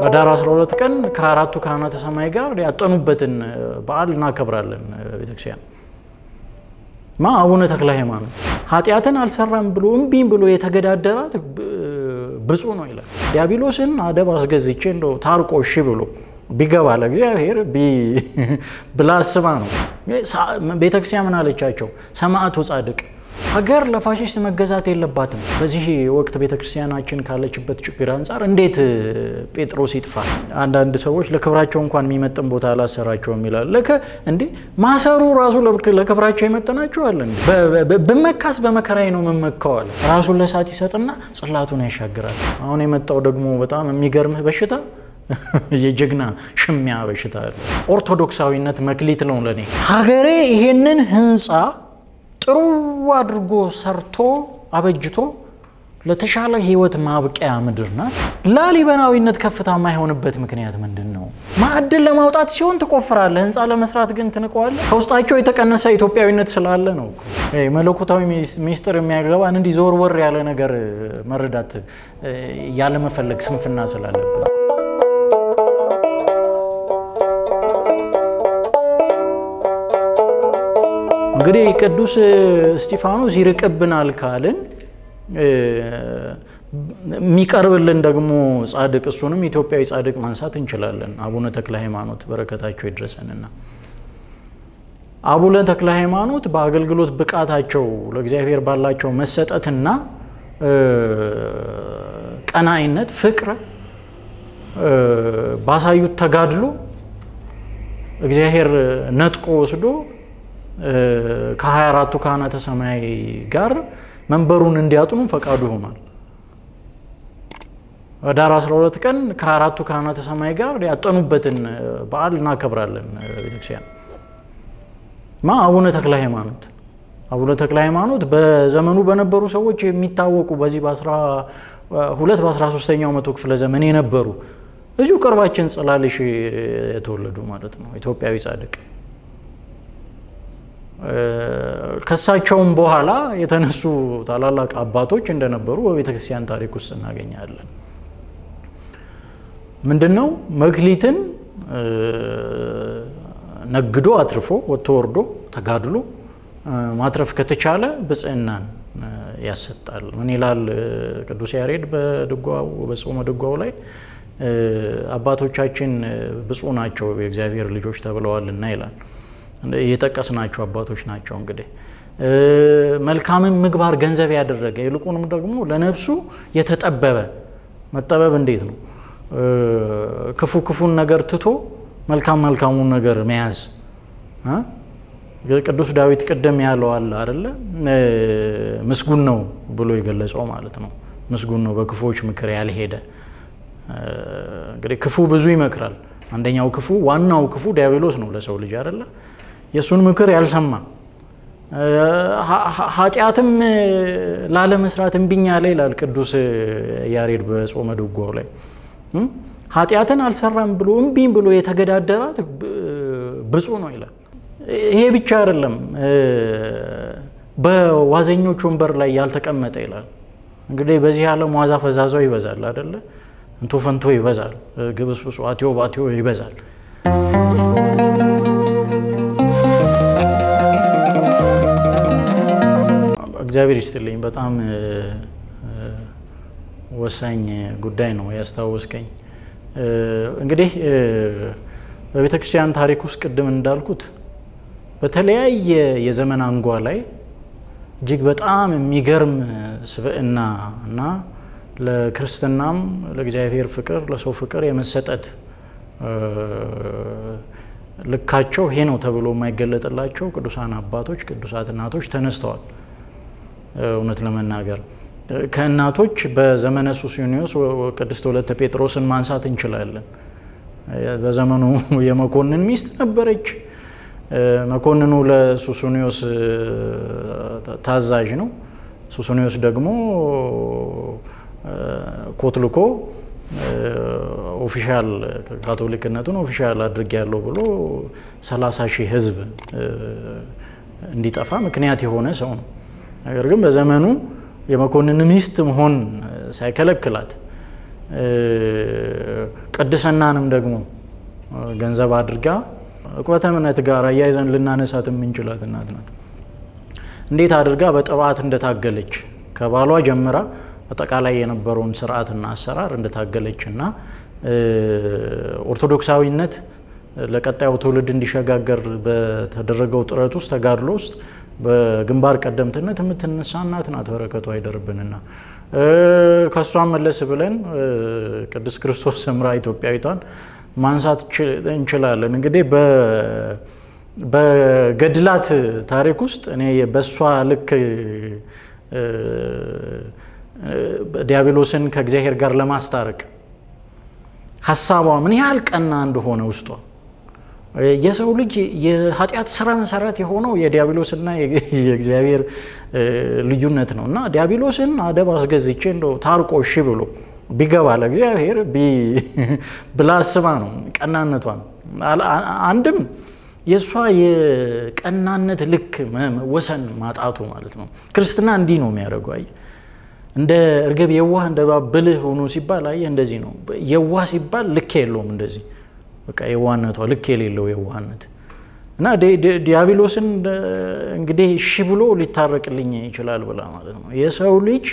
ህዳር 12 ቀን ከአራቱ ካህናተ ሰማይ ጋር ያጠኑበትን በዓል እናከብራለን። ቤተክርስቲያን ማ አቡነ ተክለ ሃይማኖት ኃጢአትን አልሰራም ብሎ እምቢም ብሎ የተገዳደራት ብፁዕ ነው ይላል። ዲያብሎስን አደብ አስገዝቼ እንደው ታርቆ እሺ ብሎ ቢገባ ለእግዚአብሔር ብላ አስባ ነው። ቤተክርስቲያን ምን አለቻቸው? ሰማዕቱ ጻድቅ ሀገር ለፋሽስት መገዛት የለባትም። በዚህ ወቅት ቤተክርስቲያናችን ካለችበት ችግር አንጻር እንዴት ጴጥሮስ ይጥፋ? አንዳንድ ሰዎች ለክብራቸው እንኳን የሚመጥን ቦታ አላሰራቸውም ይላል። ልክ እንዴ ማሰሩ ራሱ ለክብራቸው ይመጥናቸዋል። ብመካስ በመከራዬ ነው የምመካዋል። ራሱን ለእሳት ይሰጥና ጽላቱን ያሻግራል። አሁን የመጣው ደግሞ በጣም የሚገርምህ በሽታ የጀግና ሽሚያ በሽታ አለ። ኦርቶዶክሳዊነት መክሊት ነው ለኔ። ሀገሬ ይሄንን ህንፃ ጥሩ አድርጎ ሰርቶ አበጅቶ ለተሻለ ህይወት ማብቂያ ምድር ናት። ላሊበናዊነት ከፍታ የማይሆንበት ምክንያት ምንድን ነው? ማዕድን ለማውጣት ሲሆን ትቆፍራለህ፣ ህንፃ ለመስራት ግን ትንቀዋለህ። ከውስጣቸው የተቀነሰ ኢትዮጵያዊነት ስላለ ነው። መለኮታዊ ሚስጥር የሚያገባን እንዲህ ዞር ወር ያለ ነገር መረዳት ያለመፈለግ ስንፍና ስላለብን እንግዲህ ቅዱስ እስጢፋኖስ ይርቅብናል ካልን የሚቀርብልን ደግሞ ጻድቅ እሱንም ኢትዮጵያዊ ጻድቅ ማንሳት እንችላለን። አቡነ ተክለ ሃይማኖት በረከታቸው ይድረሰንና አቡነ ተክለ ሃይማኖት በአገልግሎት ብቃታቸው ለእግዚአብሔር ባላቸው መሰጠትና ቀናኢነት፣ ፍቅር ባሳዩት ተጋድሎ እግዚአብሔር ነጥቆ ወስዶ ከሀያ አራቱ ካህናተ ሰማይ ጋር መንበሩን እንዲያጥኑ ፈቃዱ ሆኗል። ህዳር 12 ቀን ከአራቱ ካህናተ ሰማይ ጋር ያጠኑበትን በዓል እናከብራለን። ቤተክርስቲያን ማ አቡነ ተክለ ሃይማኖት አቡነ ተክለ ሃይማኖት በዘመኑ በነበሩ ሰዎች የሚታወቁ በዚህ በ12 በ13ኛው መቶ ክፍለ ዘመን የነበሩ እዚሁ ቅርባችን ጽላልሽ የተወለዱ ማለት ነው። ኢትዮጵያዊ ጻድቅ ከሳቸውም በኋላ የተነሱ ታላላቅ አባቶች እንደነበሩ በቤተ ክርስቲያን ታሪክ ውስጥ እናገኛለን። ምንድን ነው መክሊትን ነግዶ አትርፎ ወጥቶ ወርዶ ተጋድሎ ማትረፍ ከተቻለ ብጽዕናን ያሰጣል። ምን ይላል ቅዱስ ያሬድ በድጓው በጾመ ድጓው ላይ አባቶቻችን ብፁዕ ናቸው የእግዚአብሔር ልጆች ተብለዋልና ይላል። የጠቀስናቸው አባቶች ናቸው። እንግዲህ መልካምን ምግባር ገንዘብ ያደረገ ይልቁንም ደግሞ ለነፍሱ የተጠበበ መጠበብ እንዴት ነው? ክፉ ክፉን ነገር ትቶ መልካም መልካሙን ነገር መያዝ። ቅዱስ ዳዊት ቅድም ያለው አለ አደለ? ምስጉን ነው ብሎ የገለጸው ማለት ነው። ምስጉን ነው በክፉዎች ምክር ያልሄደ። እንግዲህ ክፉ ብዙ ይመክራል። አንደኛው ክፉ ዋናው ክፉ ዲያብሎስ ነው ለሰው ልጅ አደለ? የእሱን ምክር ያልሰማ ኃጢአትም ላለመስራት እምቢኝ አለ ይላል ቅዱስ ያሬድ በጾመ ድጓው ላይ ኃጢአትን አልሰራም ብሎ እምቢኝ ብሎ የተገዳደራት ብፁዕ ነው ይላል። ይሄ ብቻ አይደለም፣ በዋዘኞች ወንበር ላይ ያልተቀመጠ ይላል። እንግዲህ በዚህ ዓለም ዋዛ ፈዛዛው ይበዛል አደለ? እንቶ ፈንቶ ይበዛል፣ ግብስብሱ አትዮ ባትዮ ይበዛል። እግዚአብሔር ይስጥልኝ። በጣም ወሳኝ ጉዳይ ነው ያስታወስከኝ። እንግዲህ በቤተ ክርስቲያን ታሪክ ውስጥ ቅድም እንዳልኩት በተለያየ የዘመን አንጓ ላይ እጅግ በጣም የሚገርም ስብዕና እና ለክርስትናም ለእግዚአብሔር ፍቅር ለሰው ፍቅር የመሰጠት ልካቸው ይሄ ነው ተብሎ የማይገለጥላቸው ቅዱሳን አባቶች ቅዱሳት እናቶች ተነስተዋል። እውነት ለመናገር ከእናቶች በዘመነ ሱስንዮስ ቅድስት ወለተ ጴጥሮስን ማንሳት እንችላለን። በዘመኑ የመኮንን ሚስት ነበረች። መኮንኑ ለሱስንዮስ ታዛዥ ነው። ሱስንዮስ ደግሞ ኮትልኮ ኦፊሻል ካቶሊክነቱን ኦፊሻል አድርጌያለሁ ብሎ ሰላሳ ሺህ ሕዝብ እንዲጠፋ ምክንያት የሆነ ሰው ነው። ነገር ግን በዘመኑ የመኮንን ሚስት መሆን ሳይከለክላት ቅድስናንም ደግሞ ገንዘብ አድርጋ ዕቁበተ እምነት ጋር አያይዘን ልናነሳት የምንችላት እናት ናት። እንዴት አድርጋ በጥባት እንደታገለች ከባሏ ጀምራ አጠቃላይ የነበረውን ስርዓትና አሰራር እንደታገለች እና ኦርቶዶክሳዊነት ለቀጣዩ ትውልድ እንዲሸጋገር በተደረገው ጥረት ውስጥ ተጋድሎ ውስጥ በግንባር ቀደምትነት የምትነሳ እናት ናት። በረከቷ አይደርብንና ከእሷም መለስ ብለን ቅድስት ክርስቶስ ሰምራ ኢትዮጵያዊቷን ማንሳት እንችላለን። እንግዲህ በገድላት ታሪክ ውስጥ እኔ በእሷ ልክ ዲያብሎስን ከእግዚአብሔር ጋር ለማስታረቅ ሀሳቧ ምን ያህል ቀና እንደሆነ ውስጧ የሰው ልጅ የኃጢአት ስራ መሰረት የሆነው የዲያብሎስና የእግዚአብሔር ልዩነት ነው እና ዲያብሎስን አደብ አስገዝቼ እንደው ታርቆ እሺ ብሎ ቢገባ ለእግዚአብሔር ብላ አስባ ነው ቀናነቷ ነው። አንድም የእሷ የቀናነት ልክ ወሰን ማጣቱ ማለት ነው። ክርስትና እንዲህ ነው የሚያደርገው። አየህ እንደ እርግብ የዋህ እንደ እባብ ብልህ ሆኖ ሲባል አየህ እንደዚህ ነው። የዋህ ሲባል ልክ የለውም እንደዚህ በቃ የዋህነቷ ልክ የሌለው የዋህነት እና ዲያብሎስን እንግዲህ እሺ ብሎ ሊታረቅልኝ ይችላል ብላ ማለት ነው። የሰው ልጅ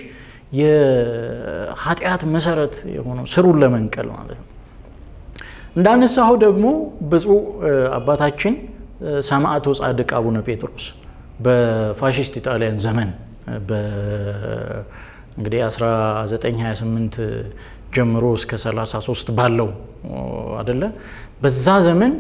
የኃጢአት መሰረት የሆነው ስሩን ለመንቀል ማለት ነው። እንዳነሳሁ ደግሞ ብፁዕ አባታችን ሰማዕቱ ጻድቅ አቡነ ጴጥሮስ በፋሽስት ኢጣሊያን ዘመን እንግዲህ 1928 ጀምሮ እስከ 33 ባለው አደለ በዛ ዘመን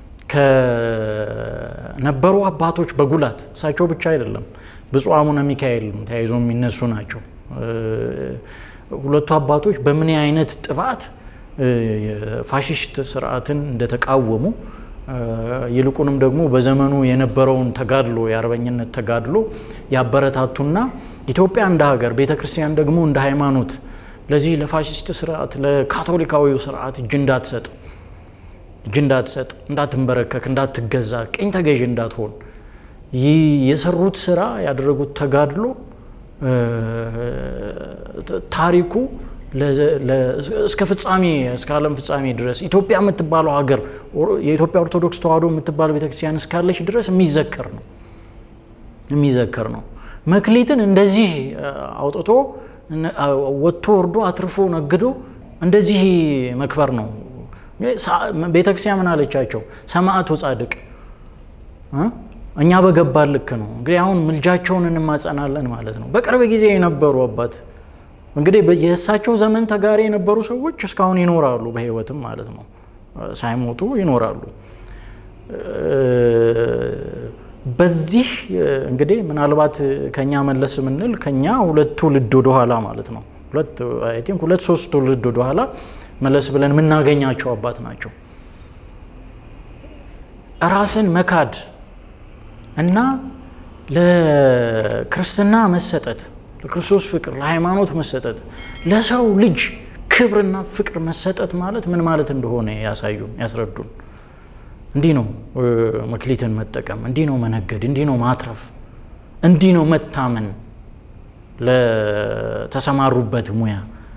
ከነበሩ አባቶች በጉላት እሳቸው ብቻ አይደለም ብፁዕ አቡነ ሚካኤል ተያይዞ የሚነሱ ናቸው። ሁለቱ አባቶች በምን አይነት ጥባት የፋሽስት ስርዓትን እንደተቃወሙ ይልቁንም ደግሞ በዘመኑ የነበረውን ተጋድሎ የአርበኝነት ተጋድሎ ያበረታቱና ኢትዮጵያ እንደ ሀገር ቤተ ክርስቲያን ደግሞ እንደ ሃይማኖት ለዚህ ለፋሽስት ስርዓት ለካቶሊካዊው ስርዓት እጅ እንዳትሰጥ እጅ እንዳትሰጥ እንዳትንበረከክ እንዳትገዛ ቅኝ ተገዥ እንዳትሆን ይህ የሰሩት ስራ ያደረጉት ተጋድሎ ታሪኩ እስከ ፍጻሜ እስከ ዓለም ፍጻሜ ድረስ ኢትዮጵያ የምትባለው ሀገር የኢትዮጵያ ኦርቶዶክስ ተዋሕዶ የምትባለው ቤተክርስቲያን እስካለች ድረስ የሚዘከር ነው የሚዘከር ነው። መክሊትን እንደዚህ አውጥቶ ወጥቶ ወርዶ አትርፎ ነግዶ እንደዚህ መክበር ነው። ቤተክርስቲያን ምን አለቻቸው? ሰማዕቱ ጻድቅ እኛ በገባን ልክ ነው። እንግዲህ አሁን ምልጃቸውን እንማጸናለን ማለት ነው። በቅርብ ጊዜ የነበሩ አባት እንግዲህ የእሳቸው ዘመን ተጋሪ የነበሩ ሰዎች እስካሁን ይኖራሉ፣ በህይወትም ማለት ነው፣ ሳይሞቱ ይኖራሉ። በዚህ እንግዲህ ምናልባት ከኛ መለስ የምንል ከኛ ሁለት ትውልድ ወደኋላ ማለት ነው ሁለት አይ ቲንክ ሁለት ሶስት ትውልድ ወደኋላ መለስ ብለን የምናገኛቸው አባት ናቸው። ራስን መካድ እና ለክርስትና መሰጠት ለክርስቶስ ፍቅር ለሃይማኖት መሰጠት ለሰው ልጅ ክብርና ፍቅር መሰጠት ማለት ምን ማለት እንደሆነ ያሳዩን ያስረዱን። እንዲህ ነው መክሊትን መጠቀም፣ እንዲህ ነው መነገድ፣ እንዲህ ነው ማትረፍ፣ እንዲህ ነው መታመን ለተሰማሩበት ሙያ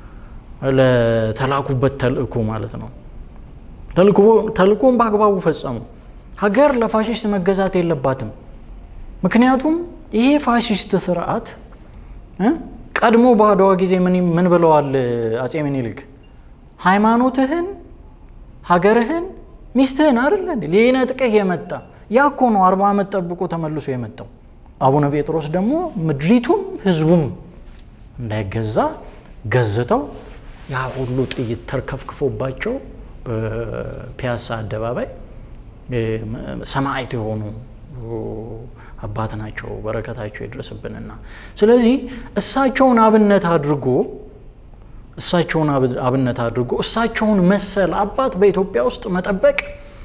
ለተላኩበት ተልእኮ ማለት ነው። ተልእኮን በአግባቡ ፈጸሙ። ሀገር ለፋሽስት መገዛት የለባትም። ምክንያቱም ይሄ ፋሽስት ስርዓት ቀድሞ በአድዋ ጊዜ ምን ብለዋል አጼ ምኒልክ? ሃይማኖትህን፣ ሀገርህን፣ ሚስትህን አይደለ ሊነጥቅህ የመጣ ያ እኮ ነው አርባ ዓመት ጠብቆ ተመልሶ የመጣው። አቡነ ጴጥሮስ ደግሞ ምድሪቱም ህዝቡም እንዳይገዛ ገዝተው ያ ሁሉ ጥይት ተርከፍክፎባቸው በፒያሳ አደባባይ ሰማዕት የሆኑ አባት ናቸው። በረከታቸው ይድረስብንና ስለዚህ እሳቸውን አብነት አድርጎ እሳቸውን አብነት አድርጎ እሳቸውን መሰል አባት በኢትዮጵያ ውስጥ መጠበቅ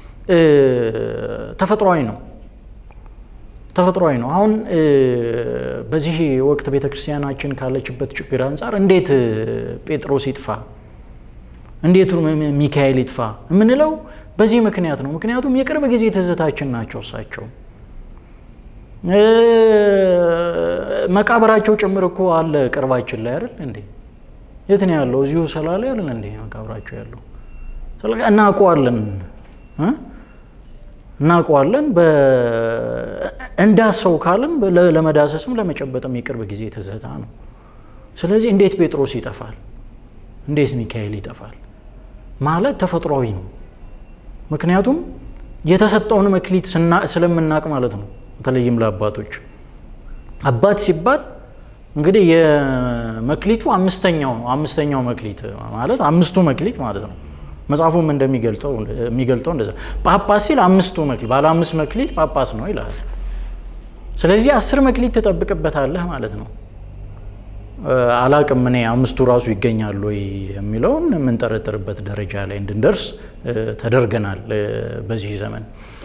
ተፈጥሯዊ ነው ተፈጥሯዊ ነው። አሁን በዚህ ወቅት ቤተ ክርስቲያናችን ካለችበት ችግር አንጻር እንዴት ጴጥሮስ ይጥፋ፣ እንዴት ሚካኤል ይጥፋ የምንለው በዚህ ምክንያት ነው። ምክንያቱም የቅርብ ጊዜ ትዝታችን ናቸው እሳቸው መቃብራቸው ጭምር እኮ አለ ቅርባችን ላይ አይደል እንዴ? የት ነው ያለው? እዚሁ ሰላሌ አይደል እንዴ መቃብራቸው ያለው? እናውቀዋለን እናውቀዋለን። እንዳሰው ካልን ለመዳሰስም ለመጨበጥም የቅርብ ጊዜ ትዝታ ነው። ስለዚህ እንዴት ጴጥሮስ ይጠፋል? እንዴት ሚካኤል ይጠፋል? ማለት ተፈጥሯዊ ነው። ምክንያቱም የተሰጠውን መክሊት ስለምናውቅ ማለት ነው። በተለይም ለአባቶች አባት ሲባል እንግዲህ የመክሊቱ አምስተኛው ነው። አምስተኛው መክሊት ማለት አምስቱ መክሊት ማለት ነው። መጽሐፉም እንደሚገልጠው የሚገልጠው እንደዛ ጳጳስ ሲል አምስቱ መክሊት ባለ አምስት መክሊት ጳጳስ ነው ይላል። ስለዚህ አስር መክሊት ትጠብቅበታለህ ማለት ነው። አላቅም እኔ አምስቱ ራሱ ይገኛሉ ወይ የሚለውን የምንጠረጥርበት ደረጃ ላይ እንድንደርስ ተደርገናል በዚህ ዘመን።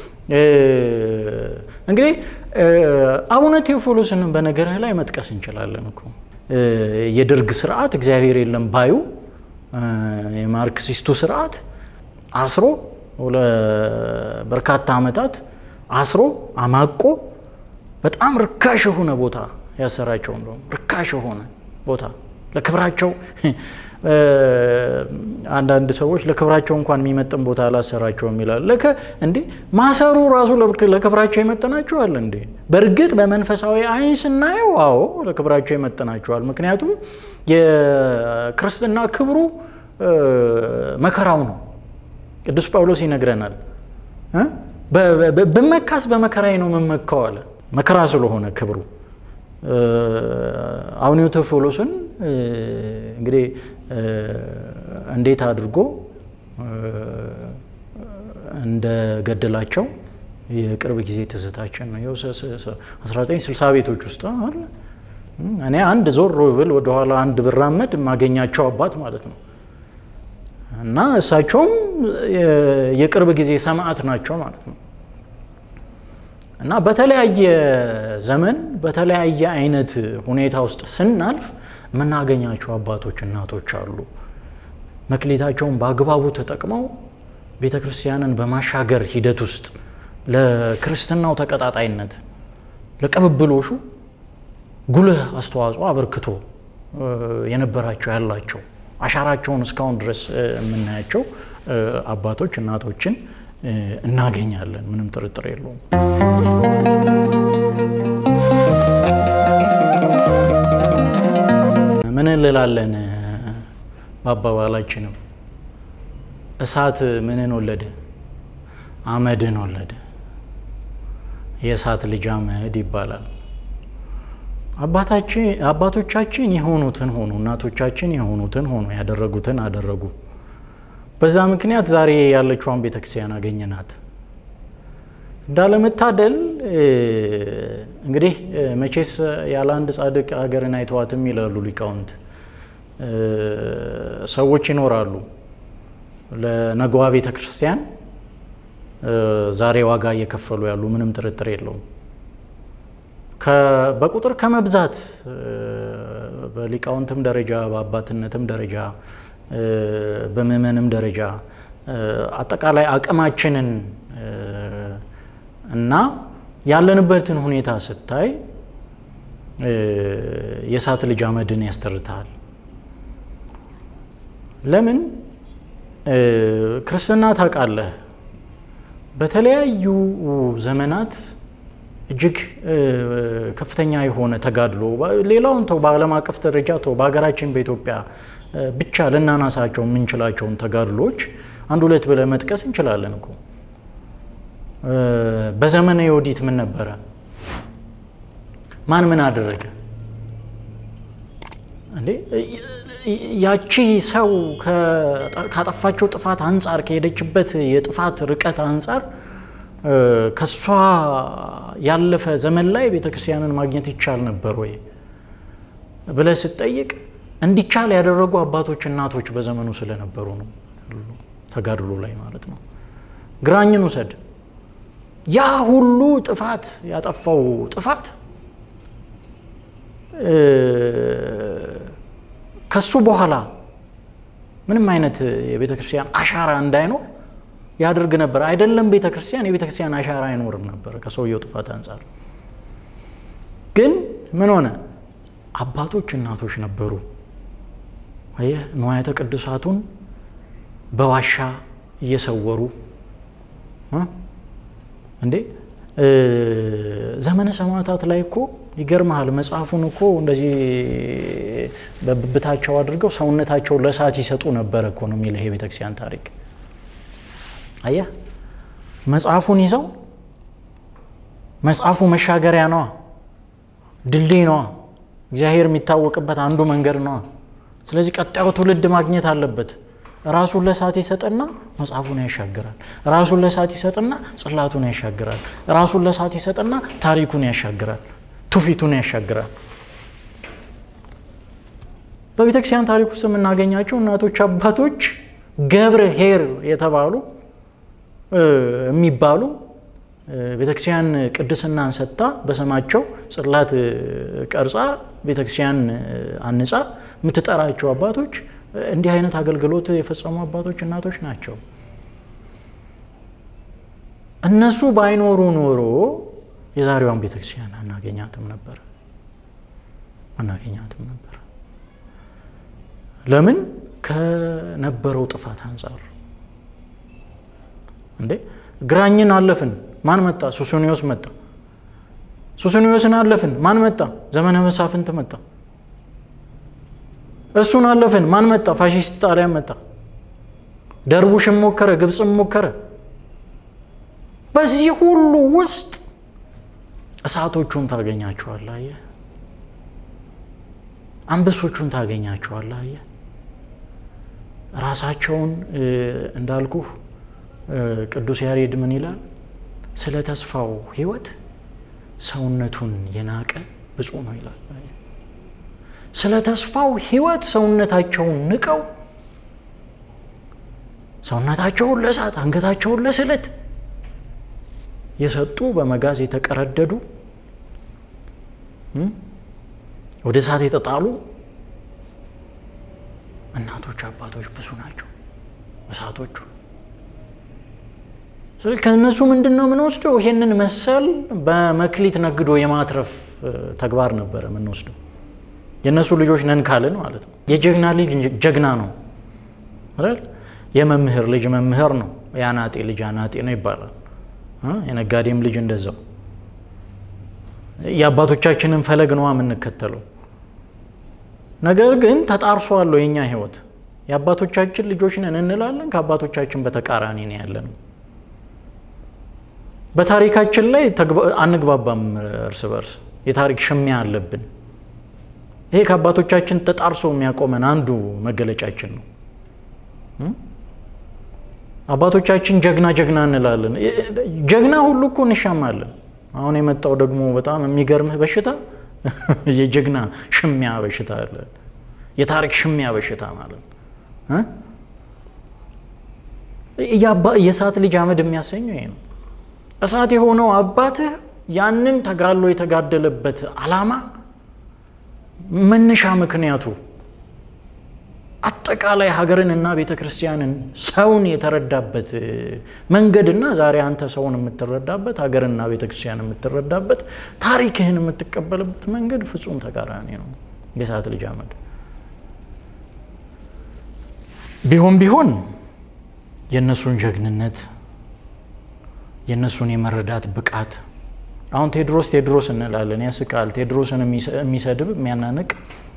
እንግዲህ አቡነ ቴዎፎሎስን በነገርህ ላይ መጥቀስ እንችላለን እኮ የደርግ ስርዓት እግዚአብሔር የለም ባዩ የማርክሲስቱ ስርዓት አስሮ በርካታ ዓመታት አስሮ አማቆ በጣም ርካሽ የሆነ ቦታ ያሰራቸው እንደውም ርካሽ የሆነ ቦታ ለክብራቸው አንዳንድ ሰዎች ለክብራቸው እንኳን የሚመጥን ቦታ አላሰራቸውም ይላል። ለከ እንዴ ማሰሩ ራሱ ለክብራቸው ይመጥናቸዋል እንዴ? በእርግጥ በመንፈሳዊ አይን ስናየው አዎ ለክብራቸው ይመጥናቸዋል። ምክንያቱም የክርስትና ክብሩ መከራው ነው። ቅዱስ ጳውሎስ ይነግረናል። በመካስ በመከራዬ ነው የምመካው አለ። መከራ ስለሆነ ክብሩ አቡነ ቴዎፎሎስን እንግዲህ እንዴት አድርጎ እንደገደላቸው የቅርብ ጊዜ ትዝታችን ነው። 1960 ቤቶች ውስጥ አለ። እኔ አንድ ዞር ብል ወደኋላ አንድ ብራመድ የማገኛቸው አባት ማለት ነው እና እሳቸውም የቅርብ ጊዜ ሰማዕት ናቸው ማለት ነው። እና በተለያየ ዘመን በተለያየ አይነት ሁኔታ ውስጥ ስናልፍ የምናገኛቸው አባቶች እናቶች አሉ። መክሊታቸውን በአግባቡ ተጠቅመው ቤተ ክርስቲያንን በማሻገር ሂደት ውስጥ ለክርስትናው ተቀጣጣይነት ለቅብብሎሹ ጉልህ አስተዋጽኦ አበርክቶ የነበራቸው ያላቸው አሻራቸውን እስካሁን ድረስ የምናያቸው አባቶች እናቶችን እናገኛለን። ምንም ጥርጥር የለውም። ምን እንላለን በአባባላችንም እሳት ምንን ወለደ? አመድን ወለደ። የእሳት ልጅ አመድ ይባላል። አባቶቻችን የሆኑትን ሆኑ፣ እናቶቻችን የሆኑትን ሆኑ፣ ያደረጉትን አደረጉ። በዛ ምክንያት ዛሬ ያለችዋን ቤተክርስቲያን አገኘናት። እንዳለመታደል እንግዲህ መቼስ ያለ አንድ ጻድቅ ሀገርን አይተዋትም ይላሉ ሊቃውንት። ሰዎች ይኖራሉ ለነገዋ ቤተ ክርስቲያን ዛሬ ዋጋ እየከፈሉ ያሉ፣ ምንም ጥርጥር የለውም። በቁጥር ከመብዛት በሊቃውንትም ደረጃ በአባትነትም ደረጃ በምእመንም ደረጃ አጠቃላይ አቅማችንን እና ያለንበትን ሁኔታ ስታይ የእሳት ልጅ አመድን ያስተርታል። ለምን ክርስትና ታውቃለህ፣ በተለያዩ ዘመናት እጅግ ከፍተኛ የሆነ ተጋድሎ ሌላውን ተው፣ በዓለም አቀፍ ደረጃ ተው፣ በሀገራችን በኢትዮጵያ ብቻ ልናናሳቸው የምንችላቸውን ተጋድሎች አንድ ሁለት ብለህ መጥቀስ እንችላለን እኮ። በዘመነ ዮዲት ምን ነበረ? ማን ምን አደረገ እንዴ? ያቺ ሰው ካጠፋቸው ጥፋት አንጻር ከሄደችበት የጥፋት ርቀት አንጻር ከሷ ያለፈ ዘመን ላይ ቤተ ክርስቲያንን ማግኘት ይቻል ነበር ወይ ብለህ ስትጠይቅ እንዲቻል ያደረጉ አባቶች እናቶች በዘመኑ ስለነበሩ ነው። ተጋድሎ ላይ ማለት ነው። ግራኝን ውሰድ። ያ ሁሉ ጥፋት ያጠፋው ጥፋት ከሱ በኋላ ምንም አይነት የቤተ ክርስቲያን አሻራ እንዳይኖር ያደርግ ነበር። አይደለም ቤተ ክርስቲያን የቤተ ክርስቲያን አሻራ አይኖርም ነበር ከሰውየው ጥፋት አንጻር። ግን ምን ሆነ? አባቶች እናቶች ነበሩ አየህ ንዋያተ ቅዱሳቱን በዋሻ እየሰወሩ እንዴ ዘመነ ሰማዕታት ላይ እኮ ይገርመሃል። መጽሐፉን እኮ እንደዚህ በብብታቸው አድርገው ሰውነታቸው ለእሳት ይሰጡ ነበረ እኮ ነው የሚለው ይሄ ቤተክርስቲያን ታሪክ። አየህ መጽሐፉን ይዘው መጽሐፉ መሻገሪያ ነዋ፣ ድልድይ ነዋ፣ እግዚአብሔር የሚታወቅበት አንዱ መንገድ ነዋ። ስለዚህ ቀጣዩ ትውልድ ማግኘት አለበት። ራሱን ለእሳት ይሰጥና መጽሐፉን ያሻግራል። ራሱን ለእሳት ይሰጥና ጽላቱን ያሻግራል። ራሱን ለእሳት ይሰጥና ታሪኩን ያሻግራል፣ ትውፊቱን ያሻግራል። በቤተ ክርስቲያን ታሪክ ውስጥ የምናገኛቸው እናቶች፣ አባቶች ገብረ ኄር የተባሉ የሚባሉ ቤተክርስቲያን ቅድስናን ሰጥታ በስማቸው ጽላት ቀርጻ ቤተክርስቲያን አንጻ የምትጠራቸው አባቶች እንዲህ አይነት አገልግሎት የፈጸሙ አባቶች እናቶች ናቸው። እነሱ ባይኖሩ ኖሮ የዛሬዋን ቤተክርስቲያን አናገኛትም ነበር አናገኛትም ነበር። ለምን? ከነበረው ጥፋት አንጻር እንዴ ግራኝን አለፍን፣ ማን መጣ? ሱሱኒዮስ መጣ። ሱሱኒዮስን አለፍን፣ ማን መጣ? ዘመነ መሳፍንት መጣ። እሱን አለፍን፣ ማን መጣ? ፋሽስት ጣሊያን መጣ። ደርቡሽም ሞከረ፣ ግብፅም ሞከረ። በዚህ ሁሉ ውስጥ እሳቶቹን ታገኛቸዋለህ። አየህ፣ አንበሶቹን ታገኛቸዋለህ። አየህ፣ ራሳቸውን እንዳልኩህ ቅዱስ ያሬድ ምን ይላል? ስለ ተስፋው ሕይወት ሰውነቱን የናቀ ብፁዕ ነው ይላል። ስለ ተስፋው ሕይወት ሰውነታቸውን ንቀው ሰውነታቸውን ለእሳት አንገታቸውን ለስለት የሰጡ በመጋዝ የተቀረደዱ ወደ እሳት የተጣሉ እናቶች፣ አባቶች ብዙ ናቸው እሳቶቹ። ስለዚህ ከእነሱ ምንድን ነው የምንወስደው? ይሄንን መሰል በመክሊት ነግዶ የማትረፍ ተግባር ነበረ የምንወስደው። የእነሱ ልጆች ነን ካልን ማለት ነው። የጀግና ልጅ ጀግና ነው አይደል? የመምህር ልጅ መምህር ነው። የአናጤ ልጅ አናጤ ነው ይባላል። የነጋዴም ልጅ እንደዛው። የአባቶቻችንን ፈለግ ነዋ የምንከተለው። ነገር ግን ተጣርሶ አለው የእኛ ህይወት። የአባቶቻችን ልጆች ነን እንላለን፣ ከአባቶቻችን በተቃራኒ ነው ያለነው። በታሪካችን ላይ አንግባባም እርስ በርስ የታሪክ ሽሚያ አለብን። ይሄ ከአባቶቻችን ተጣርሶ የሚያቆመን አንዱ መገለጫችን ነው። አባቶቻችን ጀግና ጀግና እንላለን። ጀግና ሁሉ እኮ እንሻማለን። አሁን የመጣው ደግሞ በጣም የሚገርምህ በሽታ የጀግና ሽሚያ በሽታ አለ። የታሪክ ሽሚያ በሽታ ማለት የእሳት ልጅ አመድ የሚያሰኘው ይሄ ነው። እሳት የሆነው አባትህ ያንን ተጋድሎ የተጋደለበት ዓላማ መነሻ ምክንያቱ አጠቃላይ ሀገርንና ቤተ ክርስቲያንን ሰውን የተረዳበት መንገድና ዛሬ አንተ ሰውን የምትረዳበት ሀገርና ቤተ ክርስቲያን የምትረዳበት ታሪክህን የምትቀበልበት መንገድ ፍጹም ተቃራኒ ነው። የእሳት ልጅ አመድ ቢሆን ቢሆን የእነሱን ጀግንነት የእነሱን የመረዳት ብቃት አሁን ቴዎድሮስ ቴዎድሮስ እንላለን፣ ያስቃል። ቴዎድሮስን የሚሰድብ የሚያናንቅ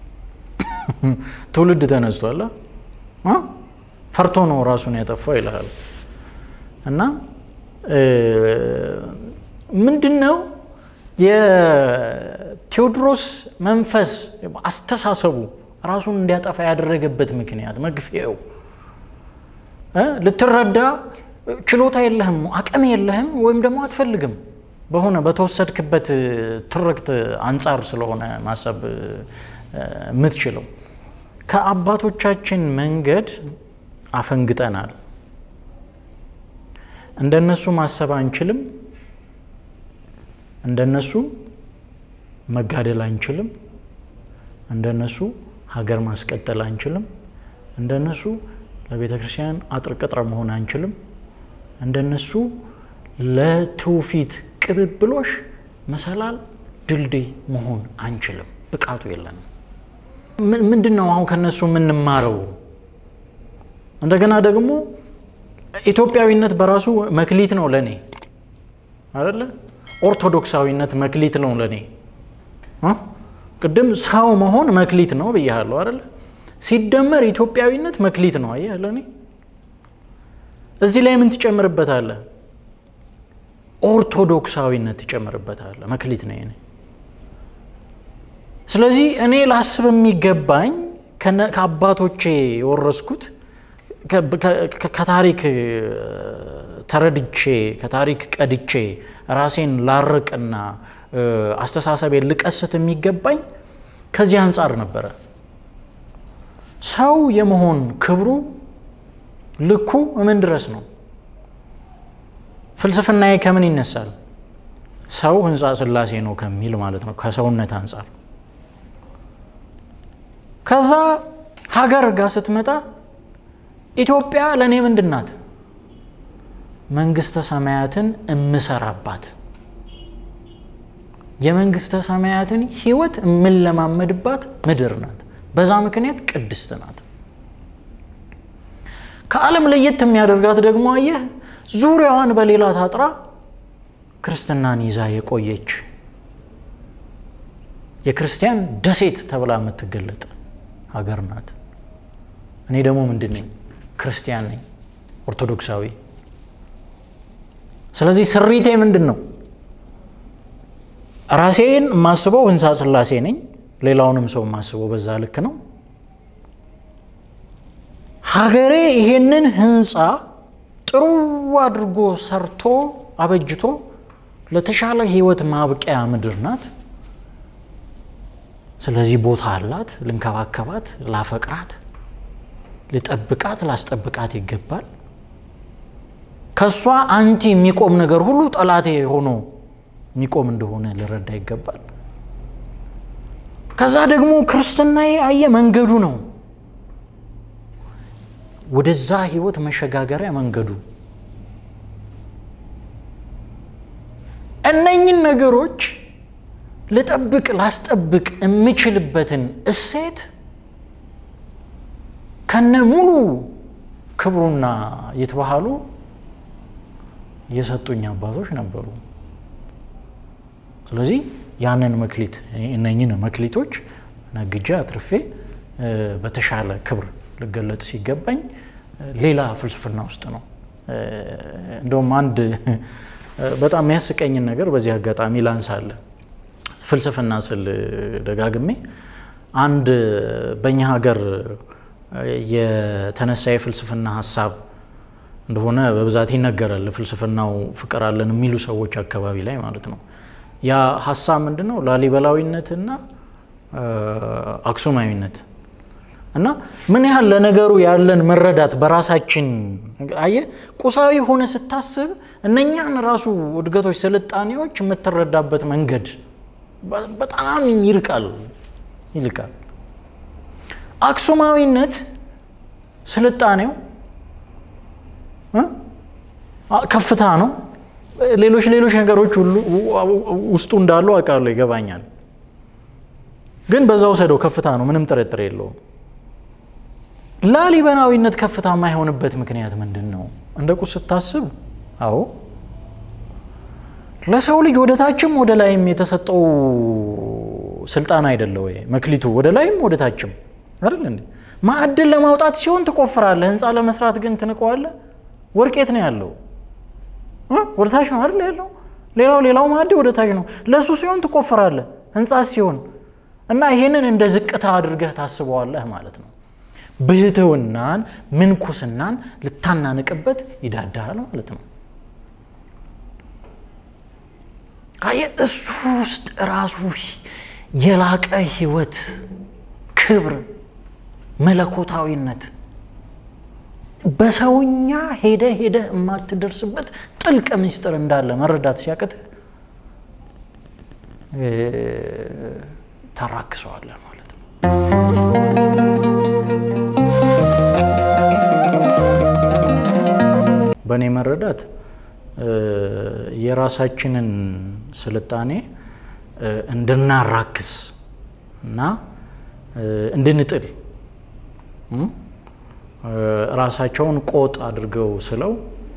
ትውልድ ተነስቷል። ፈርቶ ነው ራሱን ያጠፋው ይልሃል። እና ምንድን ነው የቴዎድሮስ መንፈስ አስተሳሰቡ ራሱን እንዲያጠፋ ያደረገበት ምክንያት መግፊያው ልትረዳ ችሎታ የለህም፣ አቅም የለህም፣ ወይም ደግሞ አትፈልግም በሆነ በተወሰድክበት ትርክት አንጻር ስለሆነ ማሰብ የምትችለው ከአባቶቻችን መንገድ አፈንግጠናል። እንደነሱ ማሰብ አንችልም። እንደነሱ መጋደል አንችልም። እንደነሱ ሀገር ማስቀጠል አንችልም። እንደነሱ ለቤተ ክርስቲያን አጥር ቅጥር መሆን አንችልም። እንደነሱ ለትውፊት ቅብብሎሽ መሰላል ድልድይ መሆን አንችልም። ብቃቱ የለንም። ምንድን ነው አሁን ከነሱ የምንማረው? እንደገና ደግሞ ኢትዮጵያዊነት በራሱ መክሊት ነው ለእኔ አይደለ? ኦርቶዶክሳዊነት መክሊት ነው ለእኔ። ቅድም ሰው መሆን መክሊት ነው ብያለሁ አይደለ? ሲደመር ኢትዮጵያዊነት መክሊት ነው። አየህ ለእኔ እዚህ ላይ ምን ትጨምርበታለህ? ኦርቶዶክሳዊነት ትጨምርበታለህ። መክሊት ነው የእኔ። ስለዚህ እኔ ላስብ የሚገባኝ ከአባቶቼ የወረስኩት ከታሪክ ተረድቼ ከታሪክ ቀድቼ ራሴን ላርቅና አስተሳሰቤን ልቀስት የሚገባኝ ከዚህ አንጻር ነበረ። ሰው የመሆን ክብሩ ልኩ ምን ድረስ ነው? ፍልስፍናዬ ከምን ይነሳል? ሰው ሕንፃ ሥላሴ ነው ከሚል ማለት ነው ከሰውነት አንጻር። ከዛ ሀገር ጋር ስትመጣ ኢትዮጵያ ለእኔ ምንድን ናት? መንግስተ ሰማያትን እምሰራባት የመንግስተ ሰማያትን ህይወት የምንለማመድባት ምድር ናት። በዛ ምክንያት ቅድስት ናት። ከዓለም ለየት የሚያደርጋት ደግሞ አየህ፣ ዙሪያዋን በሌላ ታጥራ ክርስትናን ይዛ የቆየች የክርስቲያን ደሴት ተብላ የምትገለጥ ሀገር ናት። እኔ ደግሞ ምንድን ነኝ? ክርስቲያን ነኝ፣ ኦርቶዶክሳዊ። ስለዚህ ስሪቴ ምንድን ነው? ራሴን የማስበው ሕንፃ ሥላሴ ነኝ። ሌላውንም ሰው የማስበው በዛ ልክ ነው። ሀገሬ ይሄንን ሕንፃ ጥሩ አድርጎ ሰርቶ አበጅቶ ለተሻለ ህይወት ማብቂያ ምድር ናት። ስለዚህ ቦታ አላት። ልንከባከባት፣ ላፈቅራት፣ ልጠብቃት፣ ላስጠብቃት ይገባል። ከእሷ አንቲ የሚቆም ነገር ሁሉ ጠላቴ ሆኖ የሚቆም እንደሆነ ልረዳ ይገባል። ከዛ ደግሞ ክርስትናዬ አየ መንገዱ ነው፣ ወደዛ ህይወት መሸጋገሪያ መንገዱ። እነኝን ነገሮች ልጠብቅ ላስጠብቅ የምችልበትን እሴት ከነ ሙሉ ክብሩና ይትባህሉ የሰጡኝ አባቶች ነበሩ። ስለዚህ ያንን መክሊት እነኝን መክሊቶች ነግጄ አትርፌ በተሻለ ክብር ልገለጥ ሲገባኝ ሌላ ፍልስፍና ውስጥ ነው። እንደውም አንድ በጣም የሚያስቀኝን ነገር በዚህ አጋጣሚ ላንሳለ። ፍልስፍና ስል ደጋግሜ አንድ በእኛ ሀገር የተነሳ የፍልስፍና ሀሳብ እንደሆነ በብዛት ይነገራል። ፍልስፍናው ፍቅር አለን የሚሉ ሰዎች አካባቢ ላይ ማለት ነው። ያ ሀሳብ ምንድን ነው? ላሊበላዊነትና አክሱማዊነት እና ምን ያህል ለነገሩ ያለን መረዳት በራሳችን አየ ቁሳዊ ሆነ ስታስብ እነኛን ራሱ እድገቶች፣ ስልጣኔዎች የምትረዳበት መንገድ በጣም ይርቃል ይልቃል። አክሱማዊነት ስልጣኔው ከፍታ ነው። ሌሎች ሌሎች ነገሮች ሁሉ ውስጡ እንዳሉ አውቃለሁ፣ ይገባኛል። ግን በዛ ውሰደው ከፍታ ነው፣ ምንም ጥርጥር የለውም። ላሊበላዊነት ከፍታ የማይሆንበት ምክንያት ምንድን ነው? እንደ ቁስ ስታስብ፣ አዎ ለሰው ልጅ ወደ ታችም ወደ ላይም የተሰጠው ስልጣን አይደለ ወይ? መክሊቱ ወደ ላይም ወደ ታችም አይደል እንዴ? ማዕድን ለማውጣት ሲሆን ትቆፍራለህ፣ ህንፃ ለመስራት ግን ትንቀዋለህ። ወርቄት ነው ያለው ወደ ታች ነው አይደል ያለው። ሌላው ሌላው ማዕድ ወደ ታች ነው። ለእሱ ሲሆን ትቆፍራለህ፣ ህንፃ ሲሆን እና ይሄንን እንደ ዝቅታ አድርገህ ታስበዋለህ ማለት ነው። ብህትውናን ምንኩስናን ልታናንቅበት ይዳዳል ማለት ነው። አየህ እሱ ውስጥ ራሱ የላቀ ህይወት፣ ክብር፣ መለኮታዊነት በሰውኛ ሄደ ሄደ የማትደርስበት ጥልቅ ምስጢር እንዳለ መረዳት ሲያቅትህ ታራክሰዋለህ ማለት ነው። በእኔ መረዳት የራሳችንን ስልጣኔ እንድናራክስ እና እንድንጥል ራሳቸውን ቆጥ አድርገው ስለው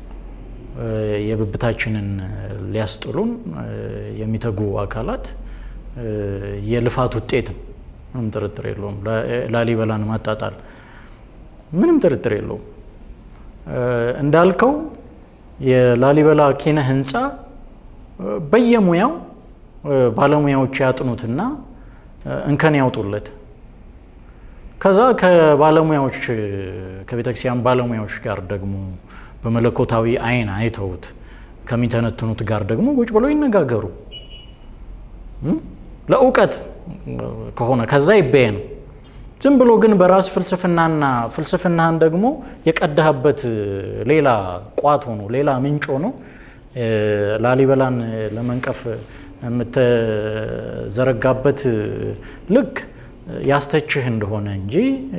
የብብታችንን ሊያስጥሉን የሚተጉ አካላት የልፋት ውጤትም ምንም ጥርጥር የለውም። ላሊበላን ማጣጣል ምንም ጥርጥር የለውም። እንዳልከው የላሊበላ ኪነ ህንፃ በየሙያው ባለሙያዎች ያጥኑትና እንከን ያውጡለት። ከዛ ከባለሙያዎች ከቤተክርስቲያን ባለሙያዎች ጋር ደግሞ በመለኮታዊ አይን አይተውት ከሚተነትኑት ጋር ደግሞ ቁጭ ብለው ይነጋገሩ። ለእውቀት ከሆነ ከዛ ይበየን። ዝም ብሎ ግን በራስ ፍልስፍናና ፍልስፍናህን ደግሞ የቀዳህበት ሌላ ቋት ሆኖ ሌላ ምንጭ ሆኖ ላሊበላን ለመንቀፍ የምትዘረጋበት ልክ ያስተችህ እንደሆነ እንጂ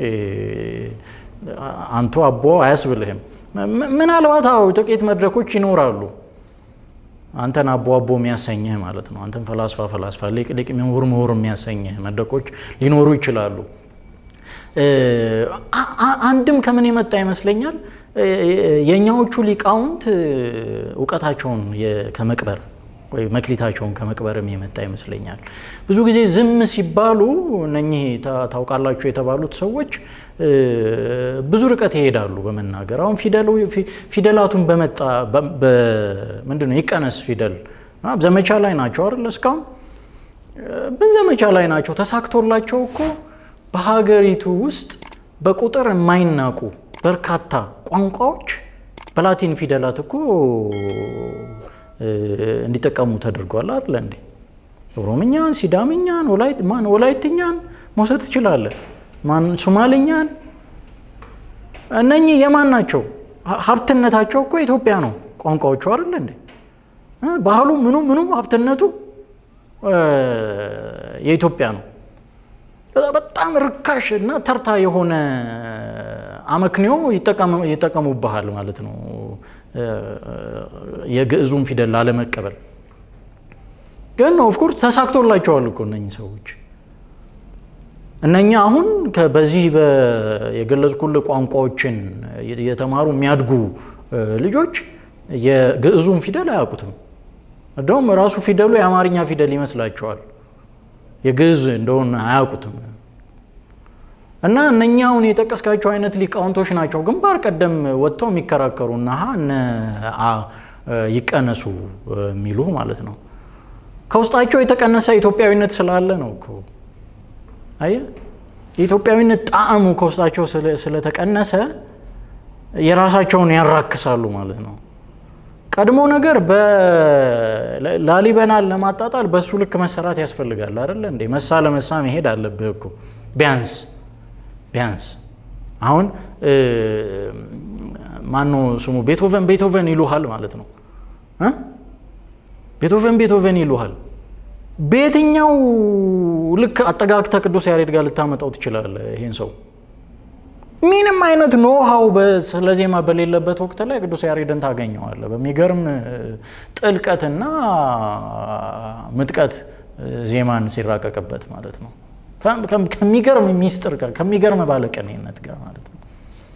አንቱ አቦ አያስብልህም። ምናልባት አዎ ጥቂት መድረኮች ይኖራሉ አንተን አቦ አቦ የሚያሰኝህ ማለት ነው። አንተን ፈላስፋ ፈላስፋ፣ ሊቅ ሊቅ፣ ምሁር ምሁር የሚያሰኝህ መድረኮች ሊኖሩ ይችላሉ። አንድም ከምን የመጣ ይመስለኛል የእኛዎቹ ሊቃውንት እውቀታቸውን ከመቅበር ወይ መክሊታቸውን ከመቅበርም የመጣ ይመስለኛል። ብዙ ጊዜ ዝም ሲባሉ እነኚህ ታውቃላችሁ የተባሉት ሰዎች ብዙ ርቀት ይሄዳሉ በመናገር አሁን ፊደላቱን በመጣ ምንድን ነው ይቀነስ ፊደል ዘመቻ ላይ ናቸው አይደል? እስካሁን ምን ዘመቻ ላይ ናቸው? ተሳክቶላቸው እኮ በሀገሪቱ ውስጥ በቁጥር የማይናቁ በርካታ ቋንቋዎች በላቲን ፊደላት እኮ እንዲጠቀሙ ተደርጓል አይደለ እንዴ? ኦሮምኛን፣ ሲዳምኛን፣ ማን ወላይትኛን መውሰድ ትችላለህ። ማን ሶማልኛን፣ እነኚህ የማን ናቸው? ሀብትነታቸው እኮ ኢትዮጵያ ነው ቋንቋዎቹ አይደለ እንዴ? ባህሉ ምኑ ምኑ ሀብትነቱ የኢትዮጵያ ነው። በጣም ርካሽ እና ተርታ የሆነ አመክንዮ ይጠቀሙብሃል ማለት ነው። የግዕዙን ፊደል ላለመቀበል ግን ኦፍኮርስ ተሳክቶላቸዋል እኮ እነኚህ ሰዎች። እነኛ አሁን በዚህ የገለጽኩልህ ቋንቋዎችን የተማሩ የሚያድጉ ልጆች የግዕዙን ፊደል አያውቁትም። እንደውም ራሱ ፊደሉ የአማርኛ ፊደል ይመስላቸዋል። የግዕዝ እንደሆነ አያውቁትም። እና እነኛ አሁን የጠቀስካቸው አይነት ሊቃውንቶች ናቸው ግንባር ቀደም ወጥተው የሚከራከሩ እና እነ አ ይቀነሱ የሚሉ ማለት ነው። ከውስጣቸው የተቀነሰ ኢትዮጵያዊነት ስላለ ነው እኮ አየህ፣ የኢትዮጵያዊነት ጣዕሙ ከውስጣቸው ስለተቀነሰ የራሳቸውን ያራክሳሉ ማለት ነው። ቀድሞ ነገር ላሊበላን ለማጣጣል በሱ ልክ መሰራት ያስፈልጋል አይደለ እንዴ? መሳ ለመሳ መሄድ አለብህ እኮ ቢያንስ ቢያንስ አሁን ማኖ ስሙ ቤቶቨን ቤቶቨን ይሉሃል ማለት ነው። ቤቶቨን ቤቶቨን ይሉሃል። በየትኛው ልክ አጠጋግተ ቅዱስ ያሬድ ጋር ልታመጣው ትችላለህ? ይሄን ሰው ምንም አይነት ኖሃው ስለ ዜማ በሌለበት ወቅት ላይ ቅዱስ ያሬድን ታገኘዋለህ። በሚገርም ጥልቀትና ምጥቀት ዜማን ሲራቀቅበት ማለት ነው። ከሚገርም ሚስጥር ጋር ከሚገርም ባለቀኔነት ጋር ማለት ነው።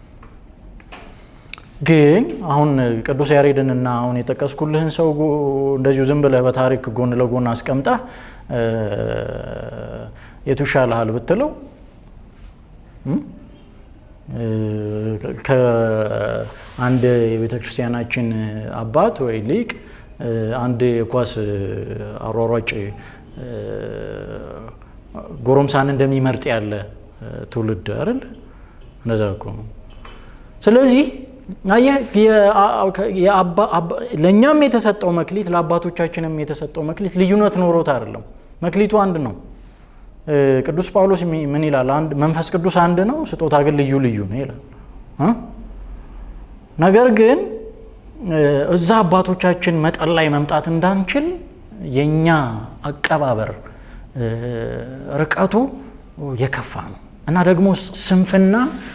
ግን አሁን ቅዱስ ያሬድን እና አሁን የጠቀስኩልህን ሰው እንደዚሁ ዝም ብለህ በታሪክ ጎን ለጎን አስቀምጠህ የቱ ይሻልሃል ብትለው ከአንድ የቤተ ክርስቲያናችን አባት ወይ ሊቅ አንድ የኳስ አሯሯጭ ጎረምሳን እንደሚመርጥ ያለ ትውልድ አይደል? እንደዛ እኮ ነው። ስለዚህ ለእኛም የተሰጠው መክሊት ለአባቶቻችንም የተሰጠው መክሊት ልዩነት ኖሮት አይደለም። መክሊቱ አንድ ነው። ቅዱስ ጳውሎስ ምን ይላል? መንፈስ ቅዱስ አንድ ነው፣ ስጦታ ግን ልዩ ልዩ ነው ይላል። ነገር ግን እዛ አባቶቻችን መጠን ላይ መምጣት እንዳንችል የእኛ አቀባበር ርቀቱ የከፋ ነው እና ደግሞ ስንፍና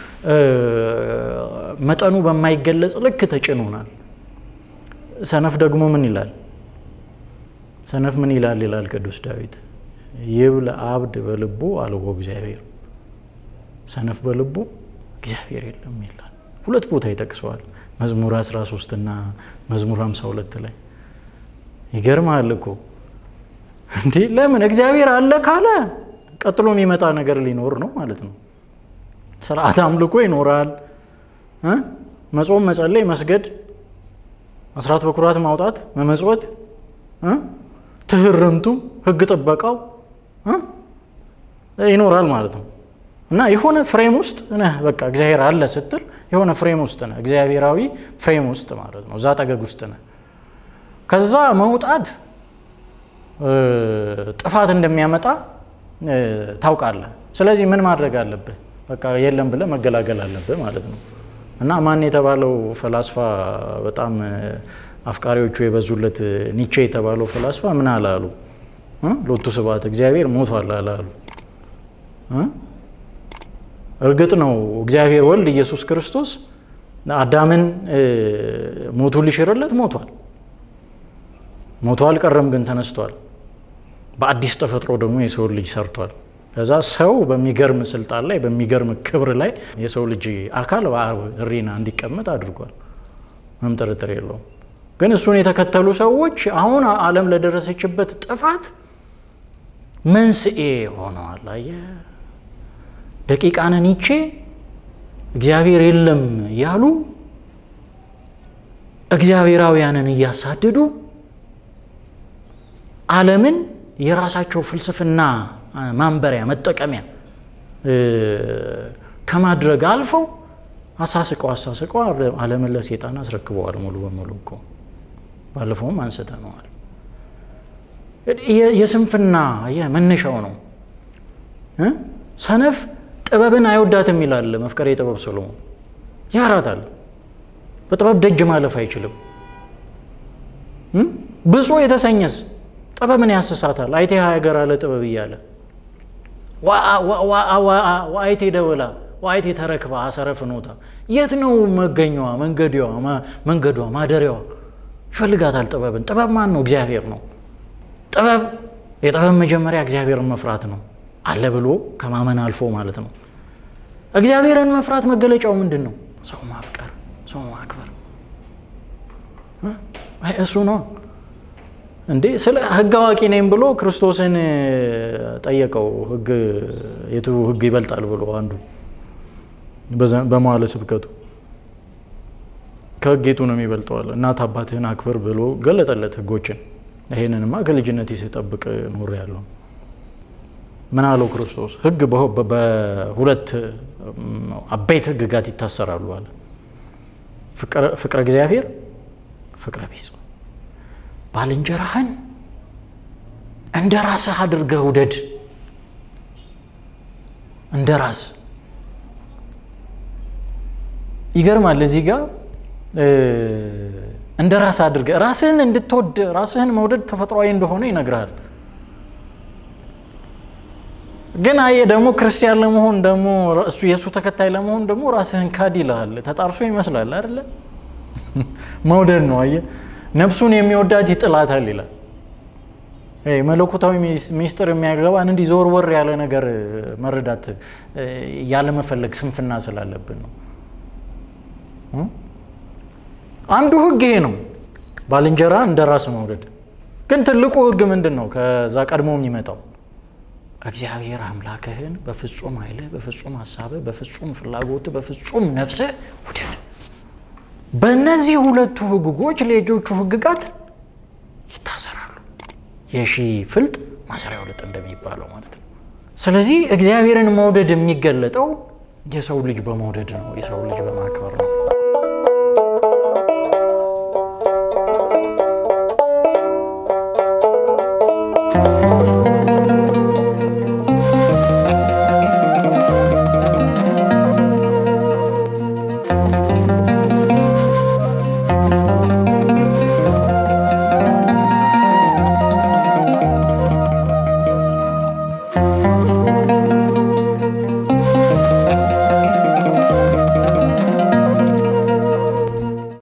መጠኑ በማይገለጽ ልክ ተጭኖናል። ሰነፍ ደግሞ ምን ይላል? ሰነፍ ምን ይላል ይላል ቅዱስ ዳዊት ይብል አብድ በልቡ አልቦ እግዚአብሔር ሰነፍ በልቡ እግዚአብሔር የለም ይላል። ሁለት ቦታ ይጠቅሰዋል። መዝሙር 13 እና መዝሙር 52 ላይ ይገርማል እኮ እንዲህ ለምን እግዚአብሔር አለ ካለ ቀጥሎ የሚመጣ ነገር ሊኖር ነው ማለት ነው። ስርዓት አምልኮ ይኖራል። መጾም፣ መጸለይ፣ መስገድ፣ አስራት በኩራት ማውጣት፣ መመጽወት፣ ትህርምቱ፣ ህግ ጥበቃው ይኖራል ማለት ነው። እና የሆነ ፍሬም ውስጥ ነህ። በቃ እግዚአብሔር አለ ስትል የሆነ ፍሬም ውስጥ ነህ፣ እግዚአብሔራዊ ፍሬም ውስጥ ማለት ነው። እዛ ጠገግ ውስጥ ነህ። ከዛ መውጣት ጥፋት እንደሚያመጣ ታውቃለህ። ስለዚህ ምን ማድረግ አለብህ? በቃ የለም ብለህ መገላገል አለብህ ማለት ነው። እና ማን የተባለው ፈላስፋ በጣም አፍቃሪዎቹ የበዙለት ኒቼ የተባለው ፈላስፋ ምን አላሉ? ሎቱ ስብሐት እግዚአብሔር ሞቷል አላሉ። እርግጥ ነው እግዚአብሔር ወልድ ኢየሱስ ክርስቶስ አዳምን ሞቱ ሊሽርለት ሞቷል። ሞቶ አልቀረም ግን ተነስቷል። በአዲስ ተፈጥሮ ደግሞ የሰው ልጅ ሰርቷል። ከዛ ሰው በሚገርም ስልጣን ላይ በሚገርም ክብር ላይ የሰው ልጅ አካል በአብ ሕሊና እንዲቀመጥ አድርጓል። ምንም ጥርጥር የለውም። ግን እሱን የተከተሉ ሰዎች አሁን ዓለም ለደረሰችበት ጥፋት መንስኤ ሆነዋል። አየህ፣ ደቂቃነ ኒቼ እግዚአብሔር የለም ያሉ እግዚአብሔራውያንን እያሳደዱ ዓለምን የራሳቸው ፍልስፍና ማንበሪያ መጠቀሚያ ከማድረግ አልፈው አሳስቀው አሳስቀው ዓለምን ለሴጣን አስረክበዋል። ሙሉ በሙሉ እኮ ባለፈውም አንስተነዋል። የስንፍና መነሻው ነው። ሰነፍ ጥበብን አይወዳትም ይላል መፍቀሬ ጥበብ ሰሎሞን። ያራታል። በጥበብ ደጅ ማለፍ አይችልም። ብፁዕ የተሰኘስ ጥበብን ያስሳታል። አይቴ ሀገር አለ ጥበብ እያለ ዋአይቴ ደወላ ዋአይቴ ተረክባ አሰረ ፍኖታ የት ነው መገኛዋ? መንገዷ መንገዷ ማደሪያዋ ይፈልጋታል ጥበብን። ጥበብ ማን ነው? እግዚአብሔር ነው። ጥበብ የጥበብ መጀመሪያ እግዚአብሔርን መፍራት ነው አለ ብሎ ከማመን አልፎ ማለት ነው። እግዚአብሔርን መፍራት መገለጫው ምንድን ነው? ሰው ማፍቀር፣ ሰው ማክበር እሱ ነው እንዴ። ስለ ሕግ አዋቂ ነኝ ብሎ ክርስቶስን ጠየቀው። ሕግ የቱ ሕግ ይበልጣል ብሎ አንዱ በመዋለ ስብከቱ ከሕግ የቱ ነው የሚበልጠዋል? እናት አባትህን አክብር ብሎ ገለጠለት ሕጎችን። ይሄንንማ ከልጅነት ስጠብቅ ኖር ያለው ምን አለው ክርስቶስ? ሕግ በሁለት አበይት ሕግጋት ይታሰራሉ አለ። ፍቅረ እግዚአብሔር፣ ፍቅረ ቢጽ ባልንጀራህን እንደ ራስህ አድርገህ ውደድ። እንደ ራስ ይገርማል። እዚህ ጋር እንደ ራስ አድርገህ ራስህን እንድትወድ ራስህን መውደድ ተፈጥሯዊ እንደሆነ ይነግርሃል። ግን አየህ ደግሞ ክርስቲያን ለመሆን ደግሞ እሱ የእሱ ተከታይ ለመሆን ደግሞ ራስህን ካድ ይልሃል። ተጣርሶ ይመስላል አይደለ? መውደድ ነው አየህ ነፍሱን የሚወዳት ይጥላታል ይላል። መለኮታዊ ሚስጥር የሚያገባን እንዲህ ዞር ወር ያለ ነገር መረዳት ያለመፈለግ ስንፍና ስላለብን ነው። አንዱ ሕግ ይሄ ነው፣ ባልንጀራ እንደ ራስ መውደድ። ግን ትልቁ ሕግ ምንድን ነው? ከዛ ቀድሞ የሚመጣው እግዚአብሔር አምላክህን በፍጹም ኃይልህ፣ በፍጹም ሀሳብህ፣ በፍጹም ፍላጎትህ፣ በፍጹም ነፍስህ ውደድ። በእነዚህ ሁለቱ ሕግጎች ሌሎቹ ሕግጋት ይታሰራሉ። የሺ ፍልጥ ማሰሪያው ልጥ እንደሚባለው ማለት ነው። ስለዚህ እግዚአብሔርን መውደድ የሚገለጠው የሰው ልጅ በመውደድ ነው፣ የሰው ልጅ በማክበር ነው።